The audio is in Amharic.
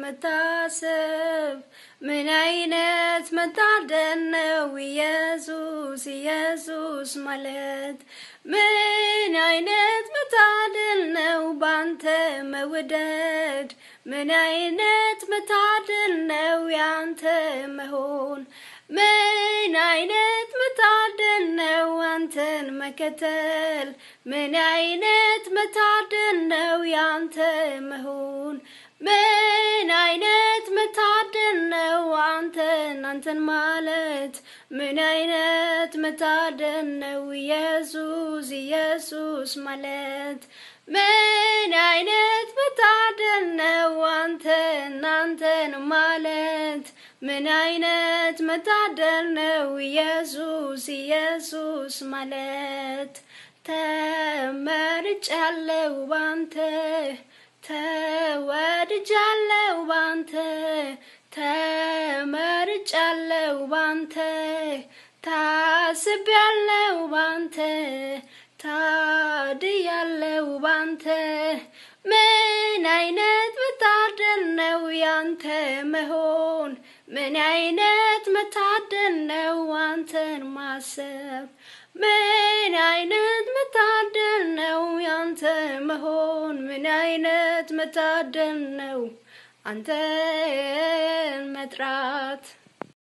መታሰብ ምን አይነት መታደል ነው ኢየሱስ ኢየሱስ ማለት ምን አይነት መታደል ነው ባንተ መውደድ ምን አይነት መታደል ነው ያንተ መሆን ምን አይነት መታደል ነው አንተን መከተል ምን አይነት መታደል ነው ያንተ መሆን ምን አይነት መታደል ነው አንተን አንተን ማለት ምን አይነት መታደል ነው ኢየሱስ ኢየሱስ ማለት ምን አይነት መታደል ነው አንተን አንተን ማለት ምን አይነት መታደል ነው ኢየሱስ ኢየሱስ ማለት ተመርጫለሁ ባንተ ተወድጃለሁ ባንተ ተመርጫለሁ ባንተ ታስቤያለሁ ባንተ ታድያለሁ ባንተ ምን አይነት መታደል ነው ያንተ መሆን ምን አይነት መታደል ነው አንተን ማሰብ ምን አይነት መታደል ነው ያንተ መሆን ምን አይነት መታደል ነው አንተን መጥራት